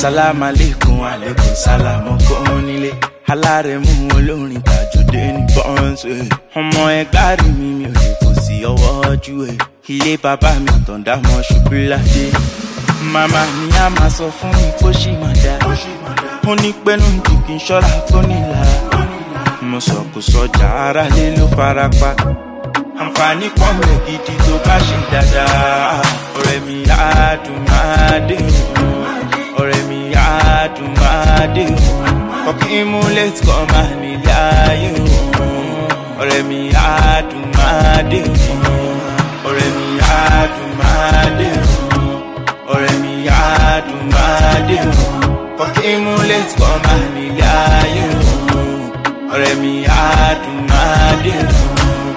sálámù aleykum aleykum sálámù kún nílé alárẹ̀mú olórin tàjọdé ní bọ́ǹsì ọmọ ẹgbàá rí mi mi ò lè fò sí ọwọ́ ojú ẹ̀ ilé bàbá mi àtọ̀dá mọ́ ṣubú ládé màmá mi á máa sọ fún mi kó ṣì máa dá ó ní pẹ́nu jù kí n ṣọ́ra tó nílara mo sọ kò sọjà ara lé ló fara pa àǹfààní pọ̀ mẹ́ gidi tó bá ṣe dáadáa ọ̀rẹ́ mi á dùn máa dé òun ọ̀rẹ́ mi á dùn máa dé òun kọ́kí mú létí kọ́ máa nílé ayé òun ọ̀rẹ́ mi á dùn máa dé òun ọ̀rẹ́ mi á dùn máa dé òun ọ̀rẹ́ mi á dùn máa dé òun kọ́kí mú létí kọ́ máa nílé ayé òun ọ̀rẹ́ mi á dùn máa dé òun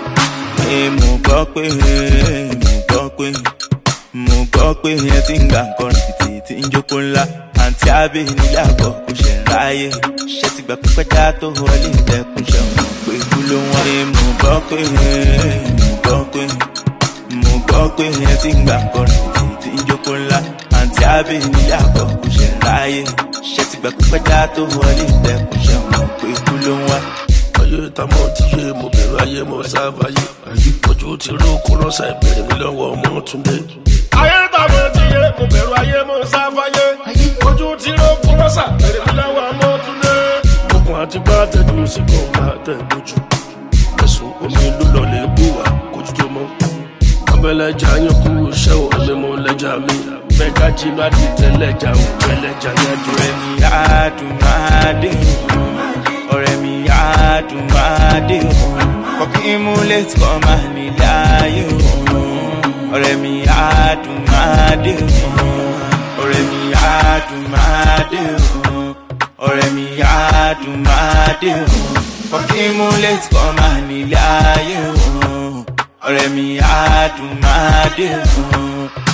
mo gbọ́ pé mo gbọ́ pé mo gbọ́ pé ẹ ti ń gbà nǹkan rìbìtì tí ń jókòó ńlá àǹtí àbí nílé àbọ̀ kò ṣe ń ráyè ṣé ti gbà pípẹ́ já tó wọlé ìtẹ̀kùn ṣe ọ̀nà pé kú ló wọ́n. mo gbọ́ pé mo gbọ́ pé mo gbọ́ pé ẹ ti ń gbà nǹkan rìbìtì tí ń jókòó ńlá àǹtí àbí nílé àbọ̀ kò ṣe ń ráyè ṣé ti gbà pípẹ́ já tó wọlé ìtẹ̀kùn ṣe ọ̀nà pé kú ló wọ́n ayé tamọ ti yé mo bẹ̀rù ayé mo sáfàyè ojú ti ró kó rọ́ṣà ìbéèrè mi lọ́wọ́ ọmọ túndé. ayé tamọ ti yé mo bẹ̀rù ayé mo sáfàyè ojú ti ró kó rọ́ṣà ìbéèrè mi lọ́wọ́ ọmọ túndé. okùn àti gbá tẹ̀jú sí kò máa tẹ̀ lójú ẹ̀sùn omi ló lọ lè bù wá kójú tó mọ́. abẹ́lẹ́jà yín kú iṣẹ́ ò ẹ̀mí mo lẹ́jà mi bẹ́ẹ̀ká jìnnà àdìtẹ̀ lẹ́jà ò ẹlẹ́jà yájú. ọ̀rẹ́ mi á dùn máa dé òun ọ̀rẹ́ mi á dùn máa dé òun kọ́kí mú létí kọ́ máa nílé ayé òun ọ̀rẹ́ mi á dùn máa dé òun ọ̀rẹ́ mi á dùn máa dé òun ọ̀rẹ́ mi á dùn máa dé òun kọ́kí mú létí kọ́ máa nílé ayé òun ọ̀rẹ́ mi á dùn máa dé òun.